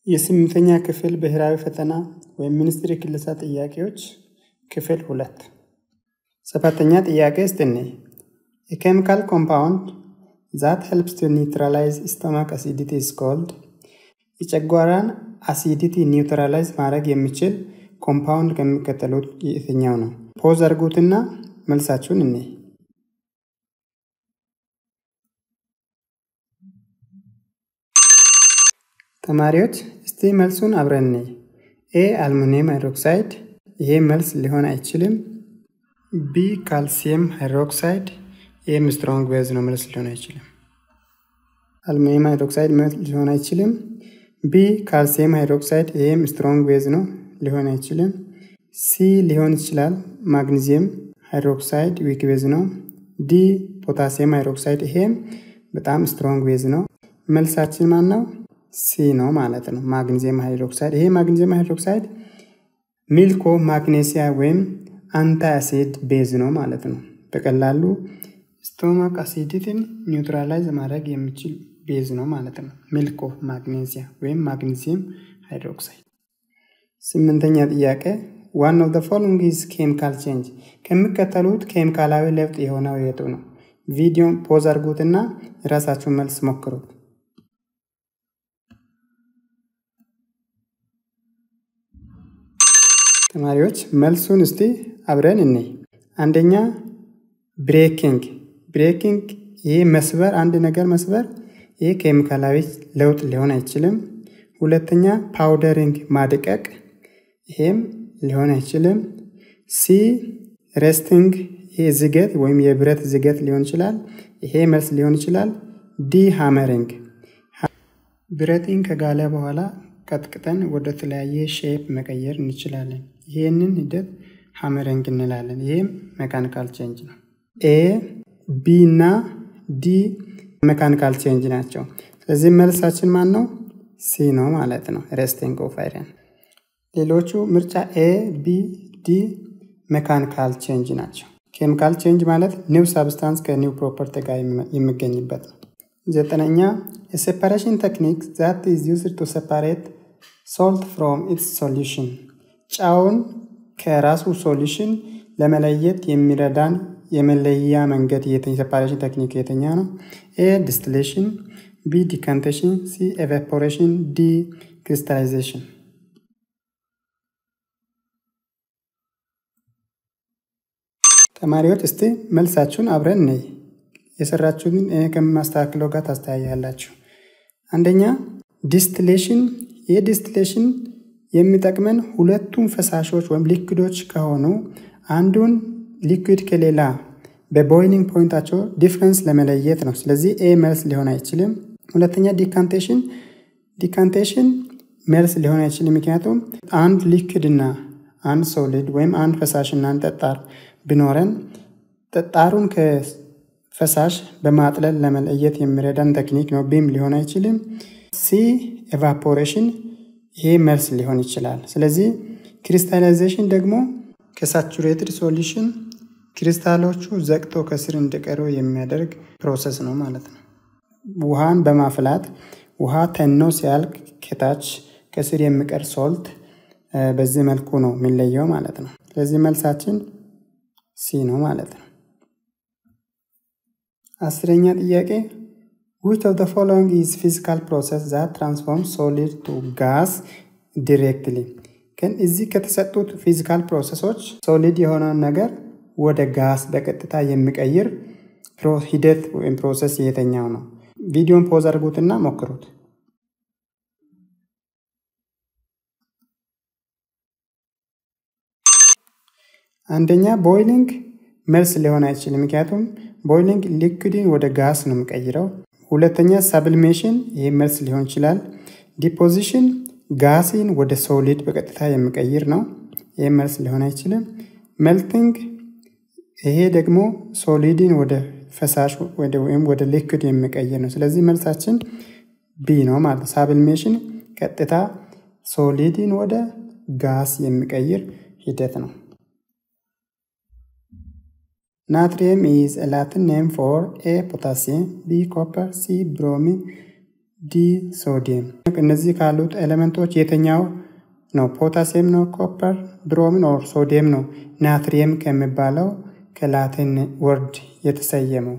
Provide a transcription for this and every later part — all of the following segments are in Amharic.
የስምንተኛ ክፍል ብሔራዊ ፈተና ወይም ሚኒስትሪ ክለሳ ጥያቄዎች ክፍል ሁለት ሰባተኛ ጥያቄ ስትኔ የኬሚካል ኮምፓውንድ ዛት ሄልፕስ ቱ ኒውትራላይዝ ስቶማክ አሲዲቲ ኢዝ ኮልድ የጨጓራን አሲዲቲ ኒውትራላይዝ ማድረግ የሚችል ኮምፓውንድ ከሚከተሉት የትኛው ነው? ፖዝ አድርጉትና መልሳችሁን እኔ ተማሪዎች እስቲ መልሱን አብረን እንይ። ኤ አልሙኒየም ሃይድሮክሳይድ፣ ይሄ መልስ ሊሆን አይችልም። ቢ ካልሲየም ሃይድሮክሳይድ፣ ይህም ስትሮንግ ቤዝ ነው፣ መልስ ሊሆን አይችልም። አልሙኒየም ሃይድሮክሳይድ መልስ ሊሆን አይችልም። ቢ ካልሲየም ሃይድሮክሳይድ፣ ይህም ስትሮንግ ቤዝ ነው፣ ሊሆን አይችልም። ሲ ሊሆን ይችላል። ማግኒዚየም ሃይድሮክሳይድ ዊክ ቤዝ ነው። ዲ ፖታሲየም ሃይድሮክሳይድ፣ ይሄም በጣም ስትሮንግ ቤዝ ነው። መልሳችን ማን ነው? ሲ ነው ማለት ነው። ማግኒዚየም ሃይድሮክሳይድ ይሄ ማግኒዚየም ሃይድሮክሳይድ ሚልኮ ማግኔሲያ ወይም አንታይ አሲድ ቤዝ ነው ማለት ነው። በቀላሉ ስቶማክ አሲዲቲን ኒውትራላይዝ ማድረግ የሚችል ቤዝ ነው ማለት ነው። ሚልኮ ማግኔሲያ ወይም ማግኒዚየም ሃይድሮክሳይድ። ስምንተኛ ጥያቄ ዋን ኦፍ ዘ ፎሎዊንግ ኢዝ ኬሚካል ቼንጅ ከሚከተሉት ኬሚካላዊ ለውጥ የሆነው የቱ ነው? ቪዲዮን ፖዝ አድርጉትና የራሳችሁን መልስ ሞክሩት። ተማሪዎች መልሱን እስቲ አብረን እንይ። አንደኛ ብሬኪንግ ብሬኪንግ፣ ይህ መስበር፣ አንድ ነገር መስበር፣ ይህ ኬሚካላዊ ለውጥ ሊሆን አይችልም። ሁለተኛ ፓውደሪንግ፣ ማድቀቅ፣ ይሄም ሊሆን አይችልም። ሲ ሬስቲንግ፣ ይሄ ዝገት ወይም የብረት ዝገት ሊሆን ይችላል። ይሄ መልስ ሊሆን ይችላል። ዲ ሃመሪንግ፣ ብረትን ከጋለ በኋላ ቀጥቅጠን ወደ ተለያየ ሼፕ መቀየር እንችላለን። ይህንን ሂደት ሀመሪንግ እንላለን። ይህም ሜካኒካል ቼንጅ ነው። ኤ ቢ እና ዲ ሜካኒካል ቼንጅ ናቸው። ስለዚህ መልሳችን ማን ነው? ሲ ነው ማለት ነው። ሬስቲንግ ኦፍ አይረን። ሌሎቹ ምርጫ ኤ፣ ቢ፣ ዲ ሜካኒካል ቼንጅ ናቸው። ኬሚካል ቼንጅ ማለት ኒው ሳብስታንስ ከኒው ፕሮፐርቲ ጋር የሚገኝበት ነው። ዘጠነኛ የሴፓሬሽን ቴክኒክ ዛት ኢዝ ዩዝድ ቱ ሴፓሬት ሶልት ፍሮም ኢትስ ሶሉሽን ጨውን ከራሱ ሶሉሽን ለመለየት የሚረዳን የመለያ መንገድ የሴፓሬሽን ቴክኒክ የተኛ ነው? ኤ ዲስቲሌሽን፣ ቢ ዲካንቴሽን፣ ሲ ኤቫፖሬሽን፣ ዲ ክሪስታላይዜሽን። ተማሪዎች እስቲ መልሳችሁን አብረን ነይ የሰራችሁትን ከማስተካክለው ጋር ታስተያያላችሁ። አንደኛ ዲስቲሌሽን፣ ይህ ዲስቲሌሽን የሚጠቅመን ሁለቱም ፈሳሾች ወይም ሊኩዶች ከሆኑ አንዱን ሊኩድ ከሌላ በቦይሊንግ ፖይንታቸው ዲፍረንስ ለመለየት ነው። ስለዚህ ኤ መልስ ሊሆን አይችልም። ሁለተኛ ዲካንቴሽን፣ ዲካንቴሽን መልስ ሊሆን አይችልም። ምክንያቱም አንድ ሊኩድ እና አንድ ሶሊድ ወይም አንድ ፈሳሽ እና አንድ ጠጣር ቢኖረን ጠጣሩን ከፈሳሽ በማጥለል ለመለየት የሚረዳን ቴክኒክ ነው። ቢም ሊሆን አይችልም። ሲ ኤቫፖሬሽን ይሄ መልስ ሊሆን ይችላል። ስለዚህ ክሪስታላይዜሽን ደግሞ ከሳቹሬትድ ሶሉሽን ክሪስታሎቹ ዘግቶ ከስር እንዲቀሩ የሚያደርግ ፕሮሰስ ነው ማለት ነው። ውሃን በማፍላት ውሃ ተኖ ሲያልቅ ከታች ከስር የሚቀር ሶልት በዚህ መልኩ ነው የሚለየው ማለት ነው። ስለዚህ መልሳችን ሲ ነው ማለት ነው። አስረኛ ጥያቄ which of the following is physical process that transforms solid to gas directly ግን እዚህ ከተሰጡት ፊዚካል ፕሮሰሶች ሶሊድ የሆነውን ነገር ወደ ጋስ በቀጥታ የሚቀይር ሂደት ወይም ፕሮሰስ የተኛው ነው? ቪዲዮን ፖዝ አድርጉትና ሞክሩት። አንደኛ ቦይሊንግ መልስ ሊሆን አይችልም፣ ምክንያቱም ቦይሊንግ ሊኩድን ወደ ጋስ ነው የሚቀይረው። ሁለተኛ ሳብሊሜሽን፣ ይህ መልስ ሊሆን ይችላል። ዲፖዚሽን ጋሲን ወደ ሶሊድ በቀጥታ የሚቀይር ነው። ይህ መልስ ሊሆን አይችልም። ሜልቲንግ፣ ይሄ ደግሞ ሶሊድን ወደ ፈሳሽ ወይም ወደ ሊኩድ የሚቀይር ነው። ስለዚህ መልሳችን ቢ ነው ማለት ነው። ሳብሊሜሽን ቀጥታ ሶሊድን ወደ ጋስ የሚቀይር ሂደት ነው። ናትሪየም ኢዝ ላቲን ኔም ፎር ኤ ፖታሲየም፣ ቢ ኮፐር፣ ሲ ብሮሚን፣ ዲ ሶዲየም። እነዚህ ካሉት ኤሌመንቶች የትኛው ነው? ፖታሲየም ነው? ኮፐር፣ ብሮምን ኦር ሶዲየም ነው? ናትሪየም ከሚባለው ከላቲን ወርድ የተሰየመው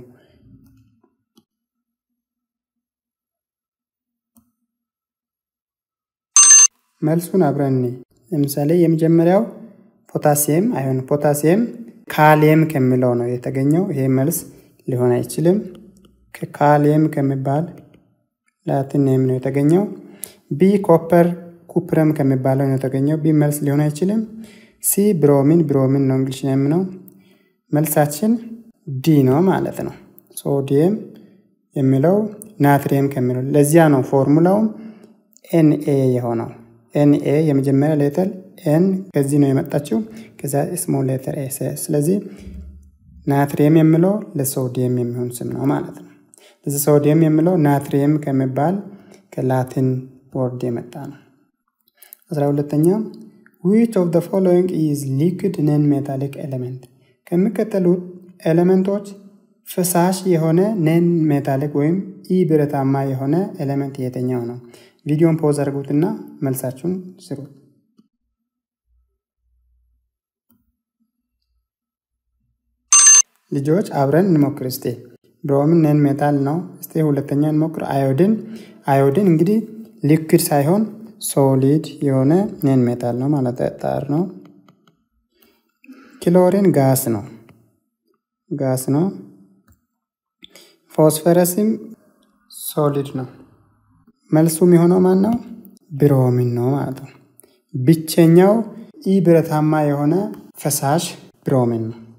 መልሱን አብረን ለምሳሌ የመጀመሪያው ፖታሲየም አይሆን ፖታሲየም ካሊየም ከሚለው ነው የተገኘው። ይሄ መልስ ሊሆን አይችልም። ከካሊየም ከሚባል ላቲን ኔም ነው የተገኘው። ቢ ኮፐር ኩፕረም ከሚባለው ነው የተገኘው። ቢ መልስ ሊሆን አይችልም። ሲ ብሮሚን ብሮሚን ነው እንግሊሽ ኔም ነው። መልሳችን ዲ ነው ማለት ነው። ሶዲየም የሚለው ናትሪየም ከሚለው ለዚያ ነው ፎርሙላውም ኤንኤ የሆነው። ኤንኤ የመጀመሪያ ሌተር ኤን ከዚህ ነው የመጣችው፣ ከዛ ስሞል ሌተር ኤ። ስለዚህ ናትሪየም የሚለው ለሶዲየም የሚሆን ስም ነው ማለት ነው። ለዚህ ሶዲየም የሚለው ናትሪየም ከሚባል ከላቲን ወርድ የመጣ ነው። አስራ ሁለተኛ ዊች ኦፍ ደ ፎሎዊንግ ኢዝ ሊኩድ ነን ሜታሊክ ኤሌመንት ከሚከተሉት ኤሌመንቶች ፈሳሽ የሆነ ነን ሜታሊክ ወይም ኢ ብረታማ የሆነ ኤሌመንት የትኛው ነው? ቪዲዮን ፖዝ አድርጉትና መልሳችሁን ስሩ። ልጆች አብረን እንሞክር እስቲ። ብሮምን ነን ሜታል ነው። እስቲ ሁለተኛ እንሞክር። አዮድን አዮድን እንግዲህ ሊኩድ ሳይሆን ሶሊድ የሆነ ነን ሜታል ነው ማለት ጠጣር ነው። ክሎሪን ጋስ ነው ጋስ ነው። ፎስፈረስም ሶሊድ ነው። መልሱ የሚሆነው ማን ነው? ብሮሚን ነው ማለት ነው። ብቸኛው ኢ ብረታማ የሆነ ፈሳሽ ብሮሚን ነው።